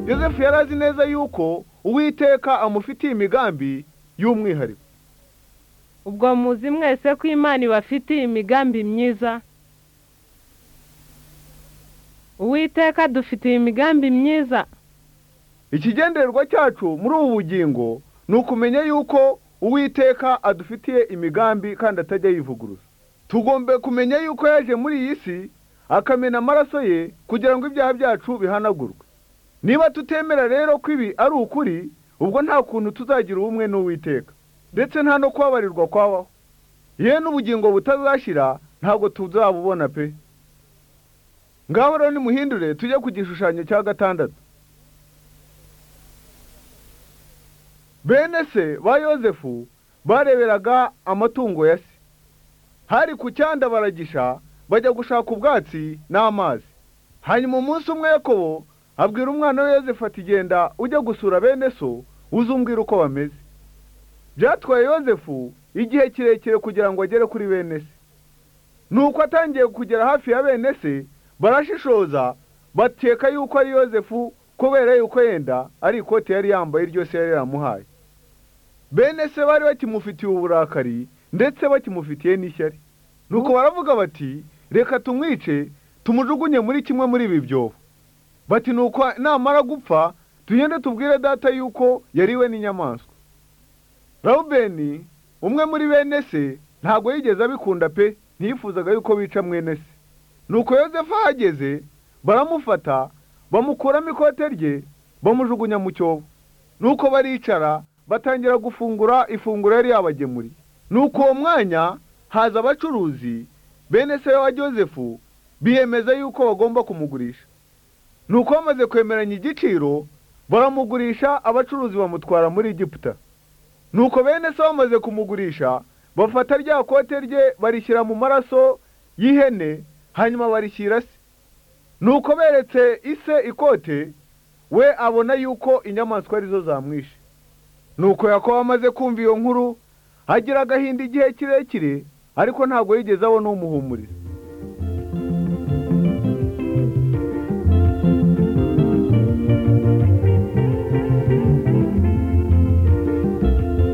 yosefu yari azi neza yuko uwiteka amufitiye imigambi y'umwihariko ubwo muzi mwese ko imana ibafitiye imigambi myiza uwiteka dufitiye imigambi myiza ikigendererwa cyacu muri ubu bugingo ni ukumenya yuko uwiteka adufitiye imigambi kandi atajya yivuguruza tugomba kumenya yuko yaje muri iyi si akamena amaraso ye kugira ngo ibyaha byacu bihanagurwe niba tutemera rero ko ibi ari ukuri ubwo nta kuntu tuzagira ubumwe n'uwiteka ndetse nta no kubabarirwa kwabaho yewe n'ubugingo butazashira ntabwo tuzabubona pe ngaho rero nimuhindure tujye ku gishushanyo cya gatandatu bene se ba yosefu bareberaga amatungo ya se hari ku cyanda baragisha bajya gushaka ubwatsi n'amazi hanyuma umunsi umwe yakobo abwira umwana we yosefu ati genda ujye gusura bene so uzumbwira uko bameze byatwaye yosefu igihe kirekire kugira ngo agere kuri bene se nuko atangiye kugera hafi ya bene se barashishoza bakeka yuko ari yosefu kubera yuko yenda ari ikoti yari yambaye iryo se yari yaramuhaye bene se bari bakimufitiye uburakari ndetse bakimufitiye n'ishyari nuko baravuga bati reka tumwice tumujugunye muri kimwe muri ibi byobo bati nuko namara gupfa tugende tubwire data yuko yariwe n'inyamaswa rawubeni umwe muri bene se ntabwo yigeze abikunda pe ntiyifuzaga yuko bica mwene se nuko yosefu ahageze baramufata bamukuramo ikote rye bamujugunya mu cyobo nuko baricara batangira gufungura ifunguro yari yabagemuriye nuko uwo mwanya haza abacuruzi bene se wa josefu biyemeza yuko bagomba kumugurisha nuko bamaze kwemeranya igiciro baramugurisha abacuruzi bamutwara muri egiputa nuko bene se bamaze kumugurisha bafata rya kote rye barishyira mu maraso y'ihene hanyuma barishyira se nuko beretse ise ikote we abona yuko inyamaswa arizo zamwishe nuko yakobo amaze kumva iyo nkuru agira agahinda igihe kirekire ariko ntabwo yigeze abona umuhumuriza